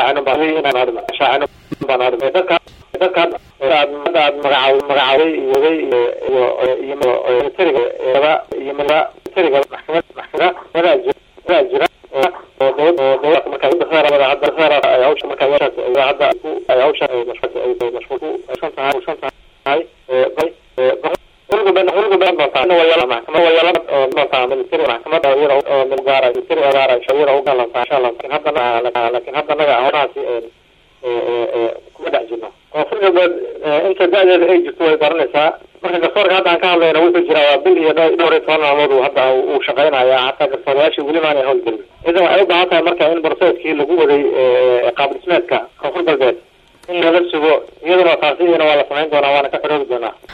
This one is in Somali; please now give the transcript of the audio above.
shaacino baan inaan arno shaacino baan arno dadka dadka aad aad magacaw magacaaway iyoday iyo iyo militariga iyo militariga maxkamad maxkamadaha jira jira oo dowlad oo dowlad marka udhexeerabada hadda dhexeera ay hawsha marka yeeshaas ay hadda ku ay hawsha ay mashquul ay mashquul ku aysan tahay aysan tahay bay xulga ben xulga ben doontaa wayala maxkamad wayala oo doontaa militari maxkamad oo iyada oo milgaara militari ogaara shawira u galantaa insha allah laakiin hadda laakiin hadda naga hawlahaasi kuma dhex jirno koonfur galbeed inta da-deeda ay jirto way baranaysaa marka garsoorka hadda aan ka hadlayna wuxuu jiraa waa bil iyo dhowr iyo toban maalmood uu hadda uu shaqeynaya hataa garsoorayaashii weli maanay howlgelin idan waxay u baahan tahay marka in barseedkii lagu waday qaab dhismeedka koonfur galbeed in laga sugo iyaduna taasi iyana waa la samayn doonaa waana ka xoroobi doonaa